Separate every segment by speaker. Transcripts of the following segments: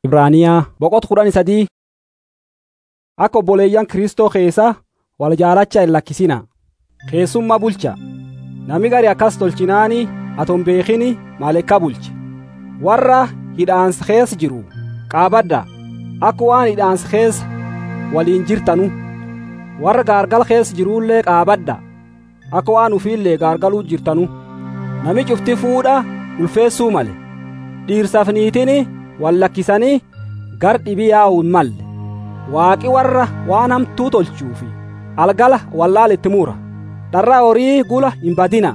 Speaker 1: Ibraaniyaa boqota kudhanii sadii akka obboleeyyan Kiristoo keessa wal jaalacha hin lakkisina. Keessummaa bulcha. Nami gari akkas tolchinaani aton beekini maalekka bulche. Warra hidhaansa keessa jiru qaabadda akka waan hidhaansa keessa waliin jirtanu. Warra gaargal keessa jirullee qaabadda akka waan ufiillee gaargaluu jirtanu. Nami cufti fuudha ulfeessuu male. Dhiirsaaf niitini wal lakkisanii gar dhibii yaa'u hin malle. Waaqi warra waan hamtuu tolchuufi algala wallaaletti mura. Dharraa horii gula hin badina.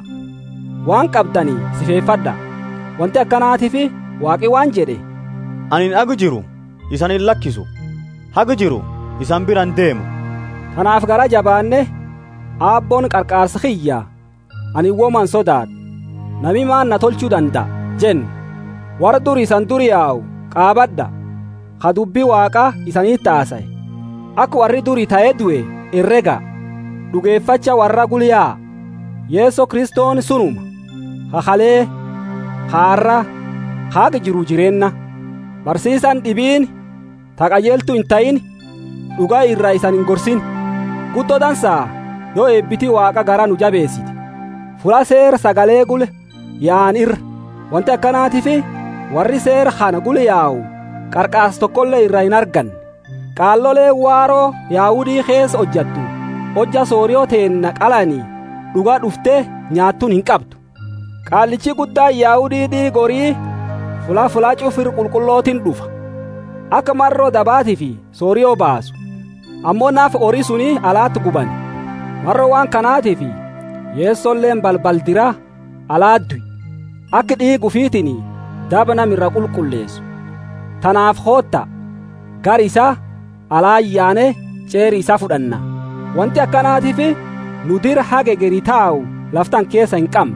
Speaker 1: Waan qabdanii sifeeffadha. Wanti akkanaatiif waaqi waan jedhe.
Speaker 2: Ani hagu jiru isan hin lakkisu. Hagu jiru isan biran deemu.
Speaker 1: Kanaaf gara jabaanne aabboon qarqaarsa kiyya ani woman sodaadha. Nami maan na tolchuu danda'a jenna. Warra duri isan duri yaa'u qaabadha. Ka dubbii waaqaa isaniitti haasaye. Akka warri duri ta'ee du'e herrega. Dhugeeffacha warra gulyaa. Yeesoo Kiristoon sunuma. Hakalee, haarra, haaga jiru jireenna. Barsiisaan dhibiin taqajeeltu hin ta'in dhugaa irraa isan hin gorsin. Guddoo dansaa yoo eebbitii waaqa gara nu jabeessiti. Fula seera sagalee gule yaa'an irra. Wanti akkanaatiif warri seera kana gule yaa'u qarqaas tokkollee irraa hin arganne. Qaallolee waaroo yaa'udii keessa hojjattu. Hojja sooriyoo teenna qalanii dhugaa dhuftee nyaattuun hin qabdu. Qaallichi guddaan yaa'udii dhiigorii fulaa fulaa cufir qulqullootiin dhufa. Akka marroo dabaatii fi sooriyoo baasu. Ammoo naaf horii suni alaatti guban. Marroo waan kanaatiif yeessolleen balbal diraa alaadduy. Akka dhiigu fiitiin daba namirra qulqulleessu. Tanaaf hootta gar isaa alaayyaane ceeri isaa fudhanna. Wanti akkanaatiif nu dira haga egerii taa'u laftan keessa hin qabne.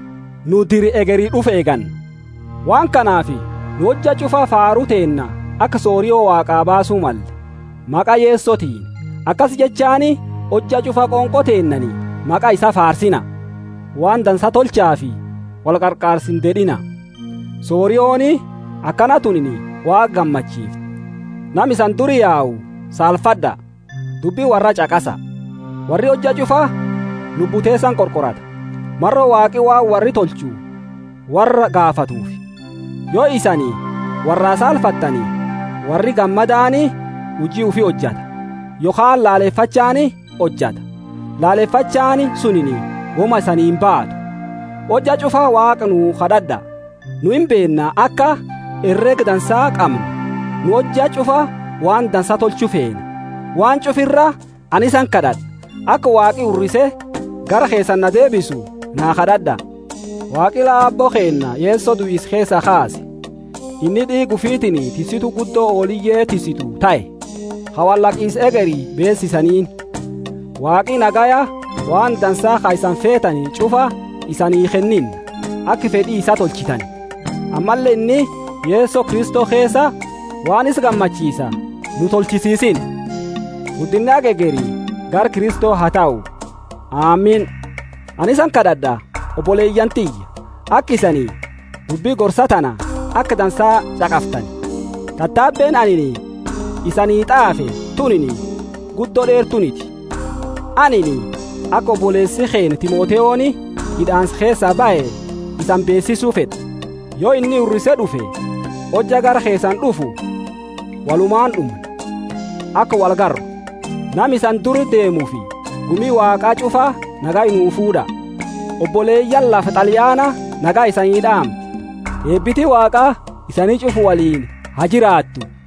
Speaker 1: Nu diri egerii dhufe eeganna. Waan kanaaf nu hojja cufa faaruu teenna akka sooriyoo waaqaa baasuu malle. Maqaa yeessotiin akkas jechaani hojja cufa qoonqoo teennani maqaa isa faarsina. Waan dansa tolchaa fi wal qarqaarsin dedhina. Sooriyooni akkana tunini waaqa gammachiifti. Nam isan duri yaa'u saalfadha. Dubbii warra caqasa. Warri hojja cufa lubbuteessan qorqorata. Marro waaqi waan warri tolchu warra gaafatuufi. Yoo isanii warraa saalfattanii warri gammadaani hujii ufii hojjata. Yookaan laaleeffachaani hojjata. Laaleeffachaani sunini woma isanii hin baatu. Hojja cufa waaqa nu kadhadha. Nu hin beennaa akka herrega dansaa qabna. Nu hojja cufa waan dansaa tolchuu feena. Waan cufirra ani isan kadhadha. Akka waaqi urrise gara keessan na deebisu naa kadhadha. Waaqi laabboo keenna yeessoo du'is keessa kaase. Inni dhiigu fiitini tisitu guddoo ooliyyee tisitu ta'e. Hawallaqiis egerii beessisaniin. Waaqi nagaya waan dansaa ka isan feetanii cufa isanii kennin akka fedhii isaa tolchitan. Ammallee inni yeessoo Kiristoo keessa waan isa gammachiisa nu tolchisiisin. Guddinni egerii gar Kiristoo haa ta'u. Aamiin. Ani isan kadhadha obboleeyyan tiyya akka isanii dubbii gorsa tana akka dansaa caqaftan. Tattaabbeen anini isanii xaafe tunini guddoo dheertuniti. Anini akka obboleessi keenya Timooteyooni hidhaansa keessaa ba'e isan beessisuu fedha. Yoo inni urrise dhufe hojja gara keessan dhufu walumaan dhumna. Akka wal garru nam isan duri deemuufi gumii waaqaa cufaa nagaa inuu fuudha. Obboleeyyan lafa xaliyaana nagaa isanii dhaamte. Eebbitii waaqaa isanii cufu waliin haa jiraattu.